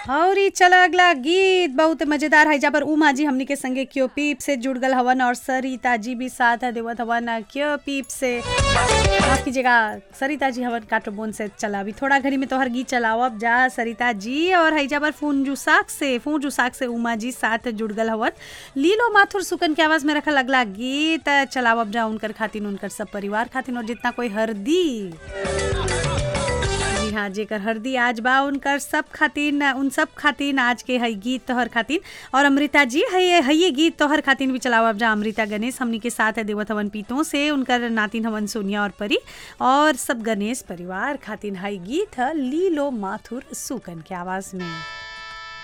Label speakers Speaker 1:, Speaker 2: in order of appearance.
Speaker 1: और ई चल अगला गीत बहुत मजेदार है जहाँ पर उमा जी हमनी के संगे क्यों पीप से जुड़ गल हवन और सरिता जी भी साथ है देवत हवन क्यों पीप से माफ कीजिएगा सरिता जी हवन काटोबोन से चला अभी थोड़ा घड़ी में तोहर गीत चलाओ अब जा सरिता जी और है जहाँ पर फोन जुसाक से फोन जुसाक से उमा जी साथ जुड़ गल हवन लीलो माथुर सुकन के आवाज में रखल अगला गीत चलाओ अब जा उनकर खातिन उनकर सब परिवार खातिन और जितना कोई हरदी जी हाँ जेकर हरदी आज बा उनकर सब खातिन उन सब खातिन आज के है गीत तोहर खातिन और अमृता जी है है ये गीत तोहर खातिन भी चलाओ अब जा अमृता गणेश हमनी के साथ है देवत हवन पीतों से उनकर नातिन हवन सोनिया और परी और सब गणेश परिवार खातिन है गीत है लीलो माथुर सुकन के आवाज में